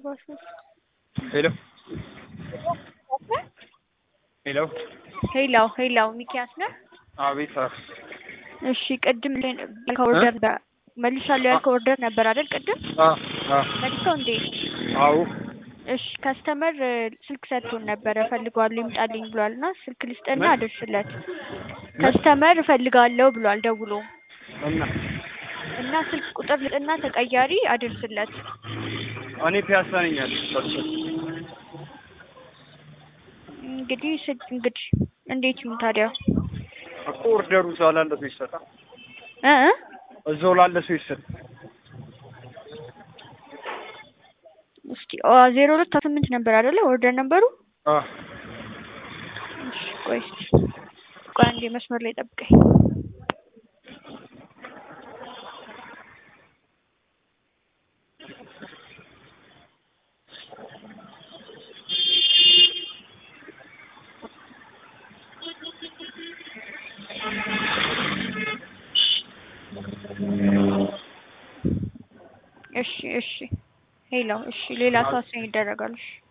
ሶስት ሄሎ ሄሎ ሄላው ሄላው ሚኪያስ ነህ? አቤት አ- እሺ ቅድም ላይ ያልከው ኦርደር ነበ- መልሻለሁ ያልከው ኦርደር ነበር አይደል? ቅድም አ አ መልሰው እንዴ? አዎ እሺ ከስተመር ስልክ ሰጥቶን ነበረ እፈልገዋለሁ ይምጣልኝ ብሏል እና ስልክ ልስጥና ምን? አድርስለት። ከስተመር እፈልጋለሁ ብሏል ደውሎ እና እና ስልክ ቁጥር ልጥና ተቀያሪ አድርስለት። እኔ ፒያሳ ነኝ ያለሁት። እንግዲህ ስድ እንግዲህ እንዴት ይሁን ታዲያ እኮ ኦርደሩ እዛው ላለ ሰው ይሰጣል። እ እ እዛው ላለ ሰው ይሰጣል። እስኪ ዜሮ ሁለት ስምንት ነበር አይደለ ኦርደር ነበሩ? አ እሺ ቆይ እስኪ ቆይ አንዴ መስመር ላይ ጠብቀኝ። እሺ እሺ ሄሎ እሺ ሌላ ሰው አሳኝ ይደረጋል። እሺ